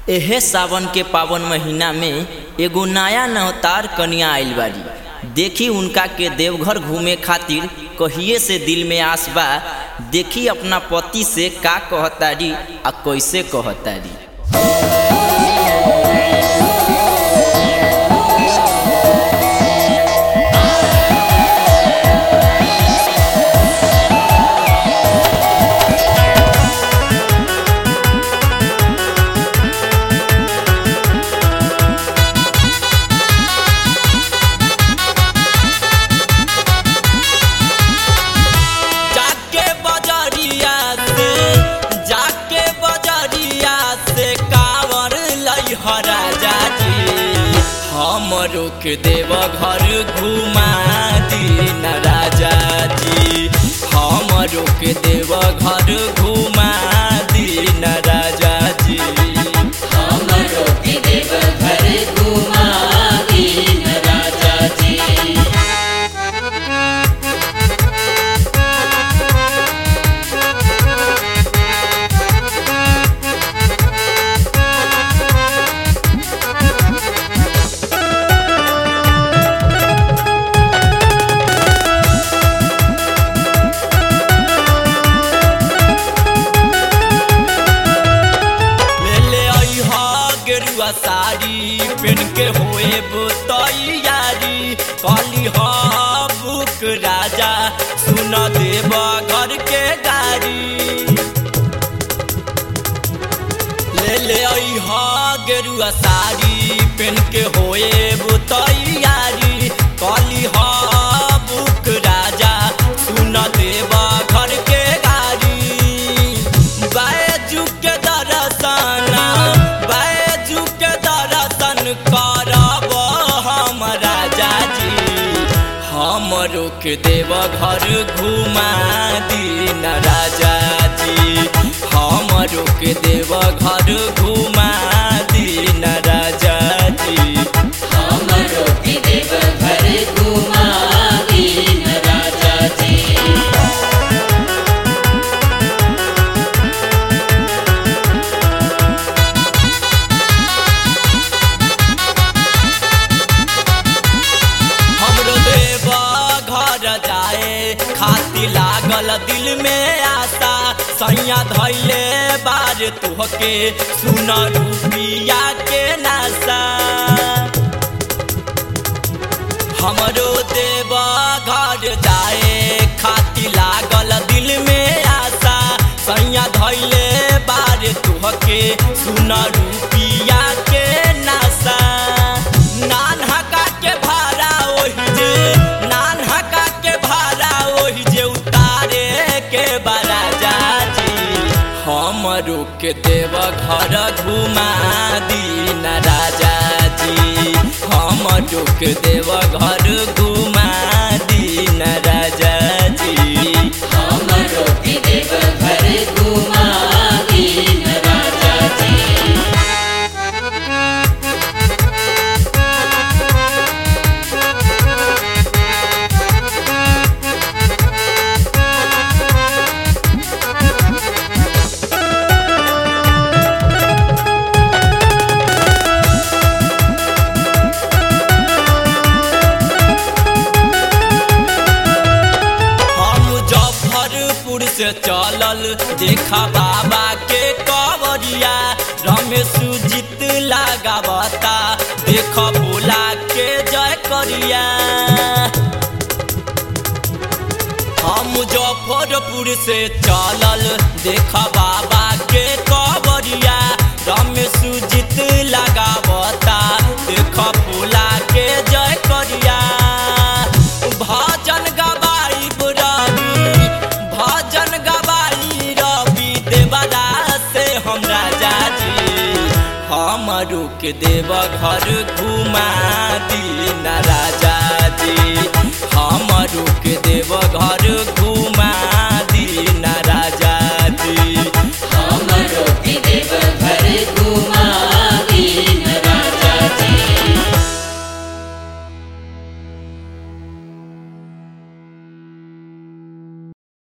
एहे सावन के पावन महीना में एगो नया नवतार कन्या आइल बाड़ी देखी उनका के देवघर घूमे खातिर कहिए से दिल में आस बा देखी अपना पति से का कहतारी आ कैसे कहतारी जाके बजरिया से जाके बजरिया से कावर लई राजा जी हमरो के देव घर घुमा दीन राजा जी हमरो के देव घर घुमा दीन राजा जी हमरो के देव घर घुमा दीन राजा जी ले ले अइहा गेरुआ साड़ी पेन के होए तैयारी कहली हा बुक राजा सुन देव घर के गाड़ी ले ले अइहा गेरुआ साड़ी पेन के होए तैयारी कहली हा बुक राजा सुन देव घर के गाड़ी बैजू के दर्शन बैजू के दर्शन करब हम राजा जी हमरो के देव घर घुमा दीन राजा जी हमरो के देव घर घुमा दीन राजा जी हमरो के देव घर घुमा दीन राजा जी हमरो देव घर जाए खाती लागल दिल में आशा सैया धैले बार तुहके सुन रुपिया के नासा हमरो देव घर जाए खाती लागल दिल में आशा सैया धैले बार तुहके सुन रुपिया के नासा नान हका के भाड़ा ओहि जे नान हका के भाड़ा ओहि जे उतारे के बड़ा जाजी हमरो के देव घर घुमा दीन राजा जी हमरो के देव घर घुमा दीन राजा जी हमरो के देव घर घुमा दीन राजा जी हम मुजफ्फरपुर से चलल देखा बाबा के कवरिया रमेश जीत लगावता देख बोला के जय करिया हम मुजफ्फरपुर से चलल देखा बाबा के कवरिया रमेश जीत लगावता देख बोला के जय करिया भजन गवाई रवि भजन गवाई रवि देवदा से हम राजा जी हमरो के देव घर घुमा दीन राजा जी हमरो के देव घर घुमा